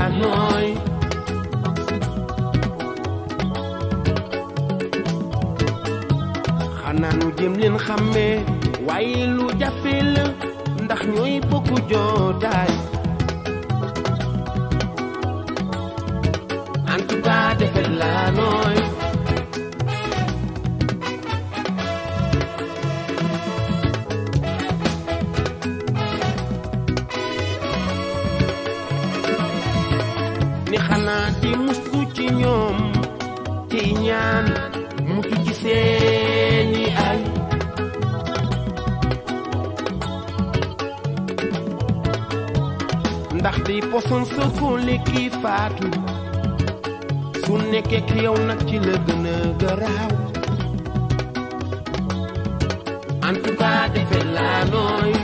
nooy xanaa nu jëm leen xàmmee waaye lu jafe la ndax ñooy bokku jootaay en tout cas defet la nooy ni xanaa di mustu ci ñoom ci ñaan mucc ci seeni ay ndax di poson sa ko lekki faatu su nekkee ak yow nag ci la gën a garaaw en tout cas defe laa nooy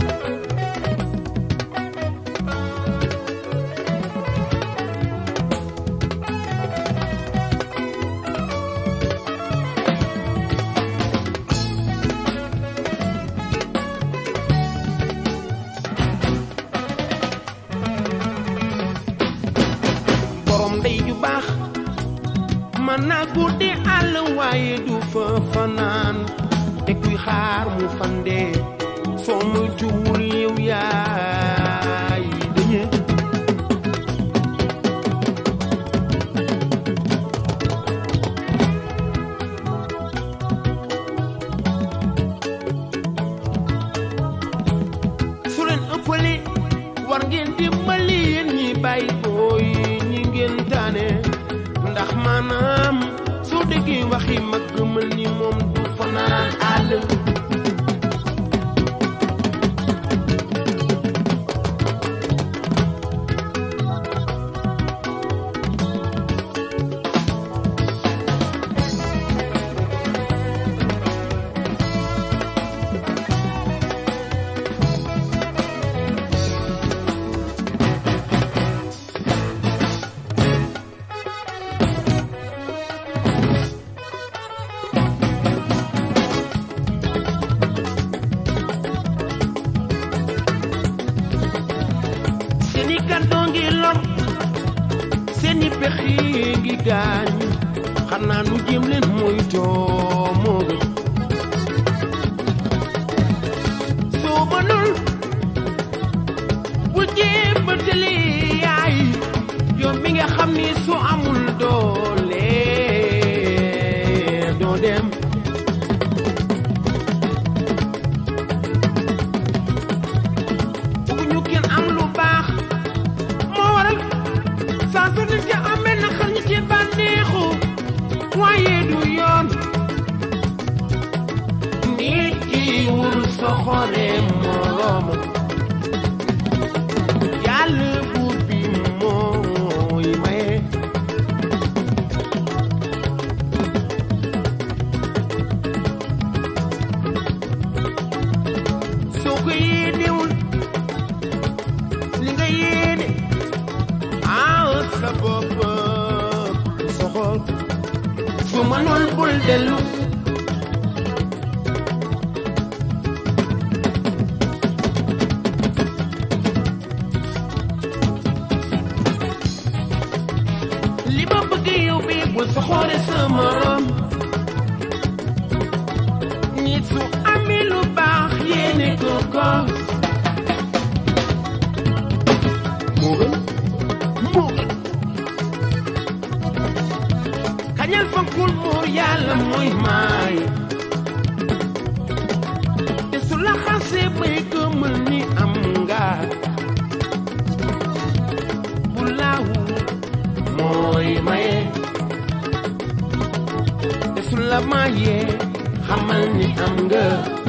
borom ndey ju baax man naa guddi àll waaye du fa fanaan te kuy xaar mu fande soo muy tuwul yow yaay dañe su leen ëppale war ngeen dimbali yéen ñi bàyyi booy ñi ngeen taane ndax maanaam soo déggee waxi mag gëmal ni moom du fanaan àll seeni kàddoo ngi lor seeni pexi ngi gaañ xanaa nu jéem leen mooy toomoo gën soo mënul bul jéem ba tëli yaay yow mi nga xam ni su amul doole doo dem bëgguñu kenn am lu baax moo waral saa su nit ki amee na xar ñi ci bànneexu waaye du yoon nit ki wul soxore moroom yàlla buur bi mooy maye soo ko yéenewul li nga yéene ah sa bopp soxol su mënul bul dellu li ma bëgg yow bi bul soxore sa morom nit su amee lu baax yéene ko ko moo gën moo gën kañal fankul muur yàlla mooy maay te su la xasee bay gëmal ni am nga bu laawu mooy maye te su la mayee xamal ni am nga